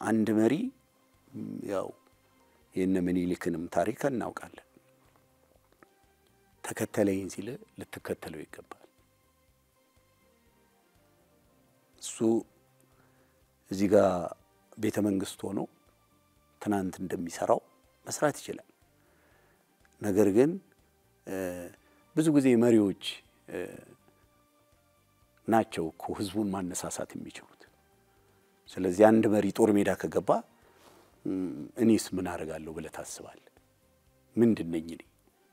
አንድ መሪ ያው የነ ምኒልክንም ታሪክ እናውቃለን። ተከተለኝ ሲል ልትከተለው ይገባል። እሱ እዚህ ጋር ቤተ መንግስት ሆኖ ትናንት እንደሚሰራው መስራት ይችላል። ነገር ግን ብዙ ጊዜ መሪዎች ናቸው እኮ ህዝቡን ማነሳሳት የሚችሉት። ስለዚህ አንድ መሪ ጦር ሜዳ ከገባ እኔስ ምን አደርጋለሁ ብለህ ታስባለህ? ምንድን ነኝ እኔ?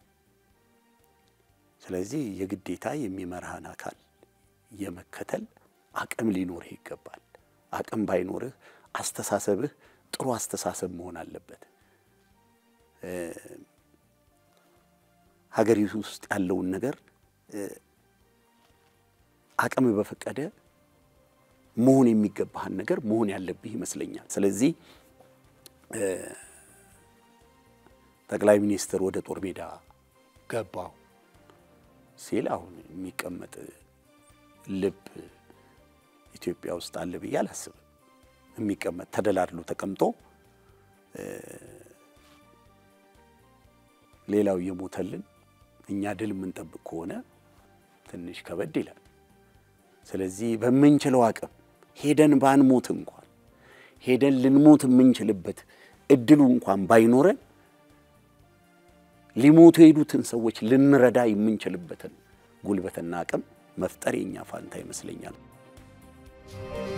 ስለዚህ የግዴታ የሚመራህን አካል የመከተል አቅም ሊኖርህ ይገባል። አቅም ባይኖርህ አስተሳሰብህ ጥሩ አስተሳሰብ መሆን አለበት። ሀገሪቱ ውስጥ ያለውን ነገር አቅም በፈቀደ መሆን የሚገባህን ነገር መሆን ያለብህ ይመስለኛል። ስለዚህ ጠቅላይ ሚኒስትር ወደ ጦር ሜዳ ገባው ሲል አሁን የሚቀመጥ ልብ ኢትዮጵያ ውስጥ አለ ብዬ አላስብም። የሚቀመጥ ተደላድሎ ተቀምጦ ሌላው እየሞተልን እኛ ድል የምንጠብቅ ከሆነ ትንሽ ከበድ ይላል። ስለዚህ በምንችለው አቅም ሄደን ባንሞት እንኳን ሄደን ልንሞት የምንችልበት እድሉ እንኳን ባይኖረን ሊሞቱ የሄዱትን ሰዎች ልንረዳ የምንችልበትን ጉልበትና አቅም መፍጠር የኛ ፋንታ ይመስለኛል።